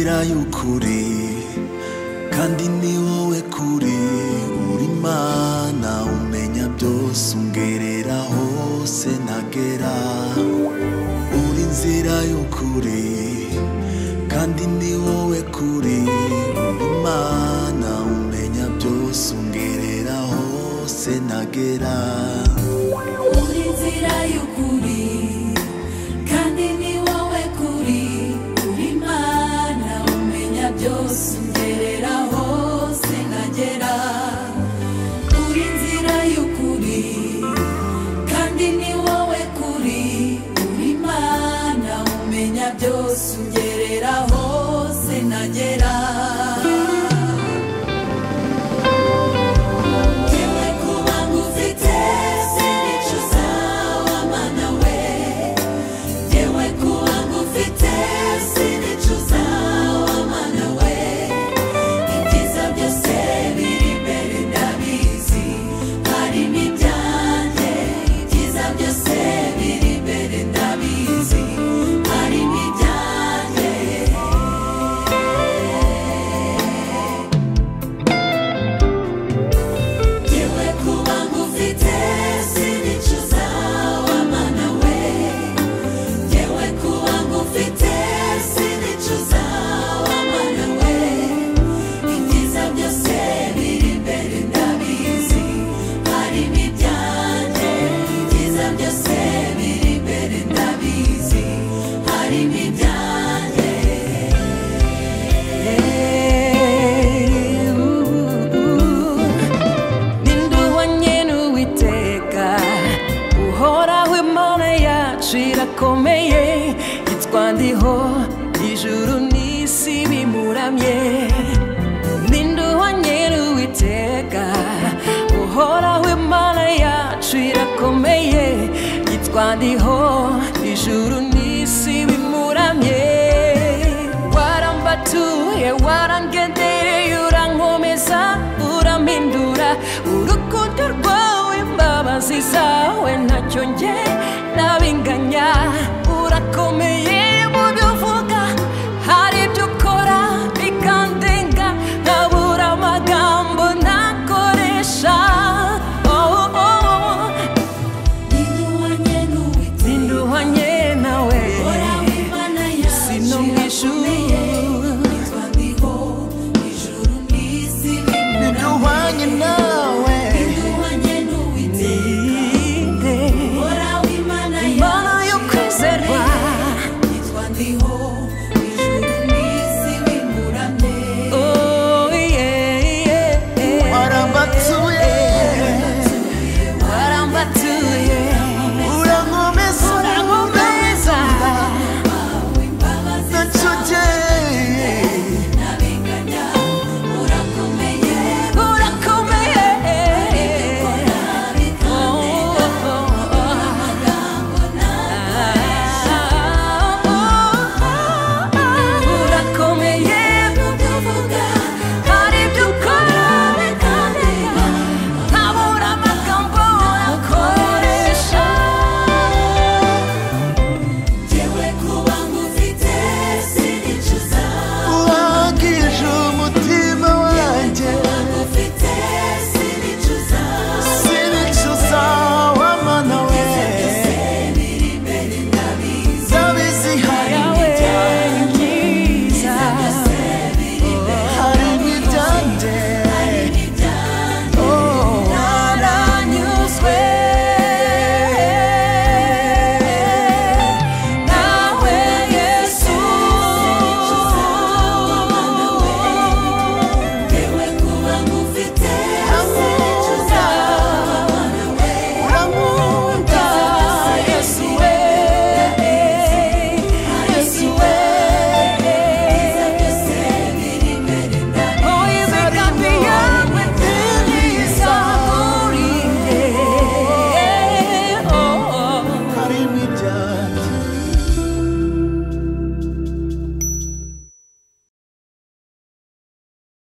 y'ukuri kandi ni wowe kuri uri Imana umenya byose ungerera hose ntagera uri inzira y'ukuri kandi ni wowe kuri uri Imana umenya byose ungerera hose ntagera Uri inzira y'ukuri kandi ni wowe kuri uri Imana umenya byose ungerera hose nkagera uri inzira y'ukuri kandi ni wowe kuri uri Imana umenya byose ungerera hose nkagera Yewe kuba ngufite sinico sawa mana we Yewe kuba ngufite sinico sawa mana we Ibyiza byose biri imbere ndabizi hari n'ibyanjye Ibyiza byose biri imbere ndabizi hari n'ibyanjye Yewe kuba ngufite sinicuza wamana we Yewe kuba ngufite sinicuza wamana we Ibyiza byose biri imbere ndabizi hari n'ibyanjye Ibyiza byose biri imbere ndabizi hari n'ibyanjye ninduhanye n'uwiteka uhoraho imana yacu irakomeye yitwandiho ijuru n'isi bimuramye ninduhanye n'uwiteka uhoraho imana yacu irakomeye yitwandiho ijuru n'isi bimuramye warambatuye waran